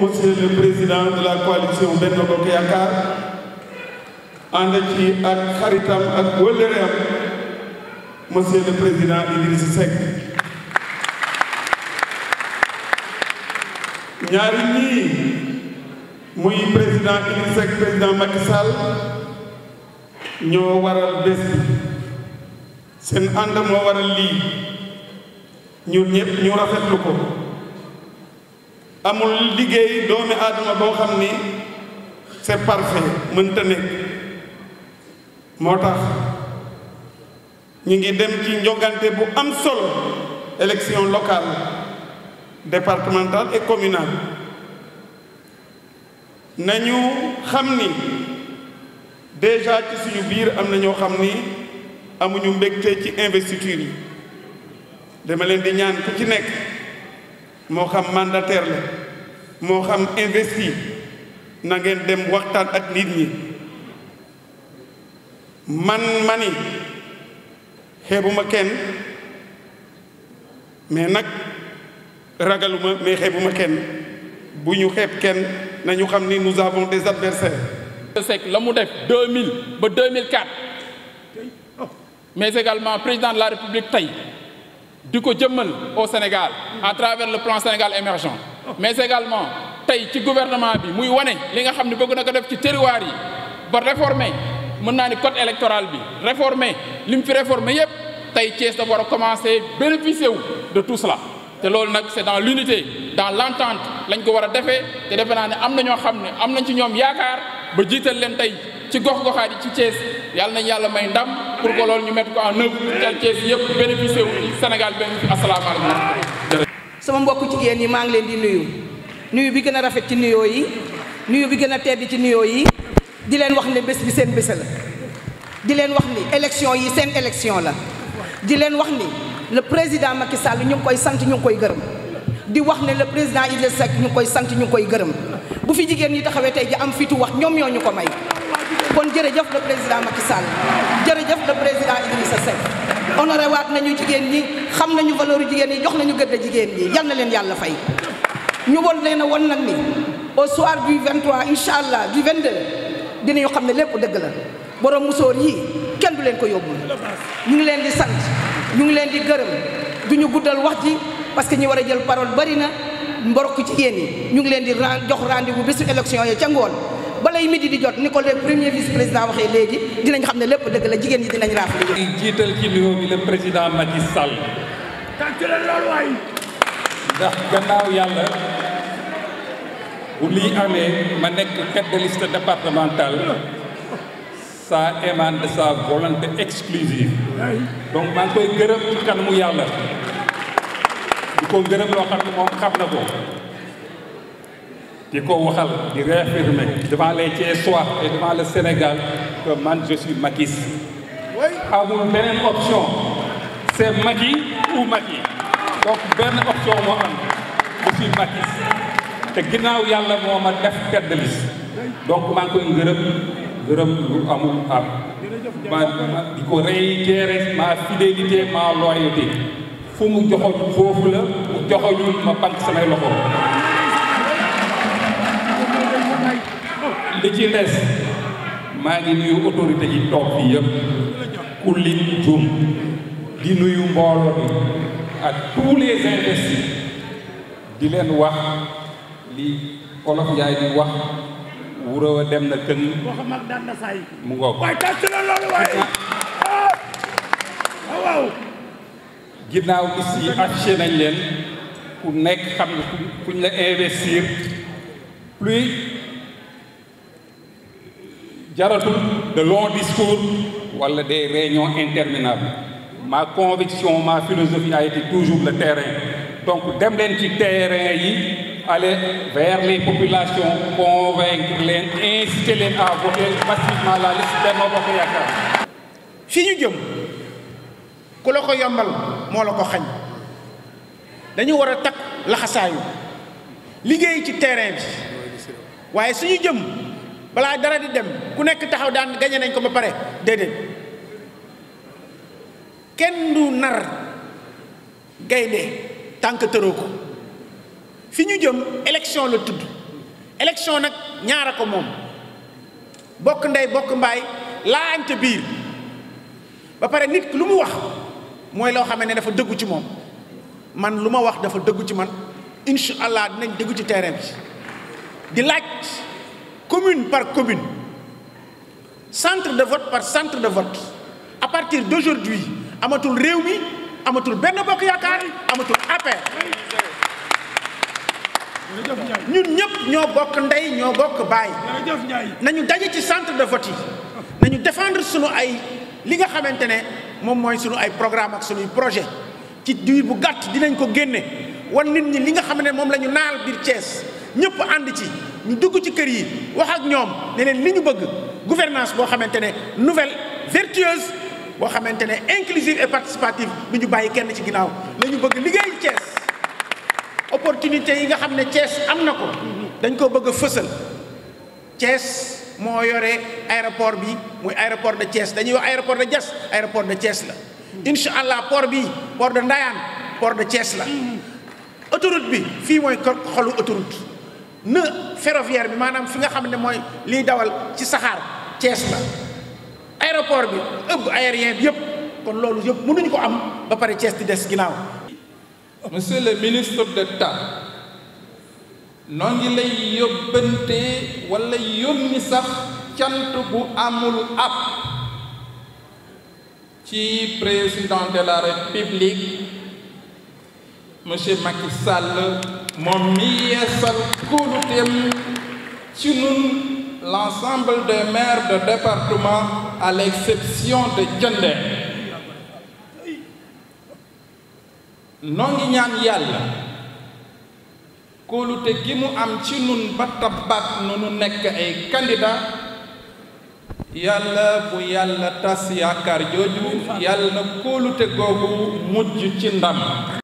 monsieur le président de la coalition Benno Bokk Yaakaar ànd ci ak xaritam ak wëllëreem monsieur le président Idrissa Seck ñaari ñii muy président Idrissa Seck président Macky Sall ñoo waral bés bi seen ànd moo waral lii ñun ñëpp ñu rafetlu ko amul liggéey doomi aadama boo xam ni c'est parfait mënta nekk moo tax ñu ngi dem ci njogante bu am solo élection locale départementale et communale nañu xam ni déjà ci suñu biir am na ñoo xam ni amuñu mbégte ci investiture yi dama leen di ñaan ku ci nekk moo xam mandataire la moo xam investi na ngeen dem waxtaan ak nit ñi man mani xeebuma kenn mais nag ragaluma mais xeebuma kenn bu ñu xeeb kenn nañu xam ni nous avons des adversaires Seck la mu def 2000 ba 2004 mais également président de la République tey di ko jëmmal au Sénégal à travers le plan Sénégal émergent mais également tey ci gouvernement bi muy wane li nga xam ne bëgg na ko def ci terroir yi ba réformer mën naa ni code électoral bi réformer li mu fi réformer yépp tey Thiès dafa war a commencer bénéficier wu de tout cela te loolu nag c'est dans l'unité dans l'entente lañ ko war a defee te defe naa ne am na ñoo xam ne am nañ ci ñoom yaakaar ba jiital leen tey ci gox-goxaat yi ci Thiès yàlla nañ yàlla may ndam pour que loolu ñu mettre ko en œuvre tel Thiès yëpp bénéficier wu ci Sénégal benn fi asalaamaaleykum. sama mbokku jigéen yi maa ngi leen di nuyu nuyu bi gën a rafet ci nuyoo yi nuyu bi gën a tedd ci nuyoo yi di leen wax ne bés bi seen bés la di leen wax ni élection yi seen élection la di leen wax ni le président Macky Sall ñu ngi koy sant ñu ngi koy gërëm di wax ne le président Idrissa Seck ñu ngi koy sant ñu ngi koy gërëm bu fi jigéen ñi taxawee tey ji am fitu wax ñoom ñoo ñu ko may kon jërëjëf le président Macky Sall jërëjëf le président Idrissa Seck honoré waat nañu jigéen ñi xam nañu valeur jigéen ñi jox nañu gëdd jigéen ñi yal na leen yàlla fay ñu won leen a won nag ni au soir du 23 incha allah du 22 dinañu xam ne lépp dëgg la borom musóor yii kenn du leen ko yóbbu ñu ngi leen di sant ñu ngi leen di gërëm du ñu guddal wax ji parce que ñi war a jël parole bari na mborok jigéen ñi ñu ngi leen di jox rendez-vous bésu élection yi ca ngoon balay midi di jot ni ko le premier vice président waxee léegi dinañ xam ne lépp dëgg la jigéen ñi dinañ raafale di jiital ci nuyoo bi le président Macky Sall ndax gannaaw yàlla bu lii amee ma nekk tête de liste départementale ça émane de sa volonté exclusive donc maa ngi koy gërëm ci kanamu yàlla di ko gërëm loo xam ne moom xam na ko di ko waxal di réaffirmer devant les Thiessois et devant le Sénégal que man je suis Macky amul beneen option c'est Macky ou Macky donc benn option moo am je suis Macky te ginnaaw yàlla moo ma def tête de liste donc maa ngi koy gërëm gërëm lu amul am ma di ko réitérer ma fidélité ma loyauté fu mu joxoñ foofu la mu joxoñul ma banque samay loxo li ci des maa ngi nuyu autorité yi toog fii yëpp ku lim jum di nuyu mbooloo bi ak tous les investis di leen wax li olof Njaay di wax wuraw a dem na kën mu ngoog ginnaaw gis yi affiché nañ leen ku nekk xam ne kuñ la investir plus jaratul de longs discours wala des réunions interminables ma conviction ma philosophie a été toujours le terrain donc dem leen ci terrain yi aller vers les populations convaincre leen inciter leen à voter massivement la liste Benno Bokk Yaakaar fi ñu jëm ku la ko yombal moo la ko xañ dañu war a takk laxasaayu liggéey ci terrain bi waaye suñu jëm balaa dara di dem ku nekk taxaw daan gañe nañ ko ba pare déedéet kenn du nar gaynde tànk tëroo ko fi ñu jëm élection la tudd élection nag ñaara ko moom bokk ndey bokk mbaay laante biir ba pare nit lu mu wax mooy loo xam ne dafa dëggu ci moom man lu ma wax dafa dëggu ci man incha allah dinañ dëggu ci terrain bi di laaj commune par commune centre de vote par centre de vote à partir d'aujourd'hui amatul réew mi amatul benn bokk yaakaar amatul APR ñun ñëpp ñoo bokk ndey ñoo bokk baay nañu daje ci centre de vote yi nañu défendre sunu ay li nga xamante ne moom mooy sunu ay programme ak sunuy projet ci diir bu gàtt dinañ ko génne wan nit ñi li nga xam ne moom la ñu naal biir Thiès ñëpp ànd ci ñu dugg ci kër yi wax ak ñoom ne leen li ñu bëgg gouvernance boo xamante ne nouvelle vertueuse boo xamante ne inclusive et participative bi ñu bàyyi kenn ci ginnaaw la ñu bëgg liggéey Thiès opportunité yi nga xam ne Thiès am na ko dañ ko bëgg a fësal Thiès moo yore aéroport bi muy aéroport de Thiès dañuy wax aéroport de Diass aéroport de Thiès la incha allah port bi port de Ndayane port de Thiès la autoroute bi fii mooy xolu autoroute ne ferroviaire bi maanaam fi nga xam ne mooy liy dawal ci saxaar Thiès la aéroport bi ëpp aérien bi yëpp kon loolu yëpp mënuñu ko am ba pare Thiès di des ginnaaw monsieur le ministre d'État noo ngi lay yóbbante walla yónni sax cant bu amul ab ci président de la république monsieur Macky Sall moom mi yeesal kóoluteem ci nun l'ensemble des maires de département à l'exception de Diender noo ngi ñaan yàlla kóolute gi mu am ci nun ba tabaat nu nu nekk ay candidat yàlla bu yàlla tas yaakaar jooju yàlla na kóolute googu mujj ci ndam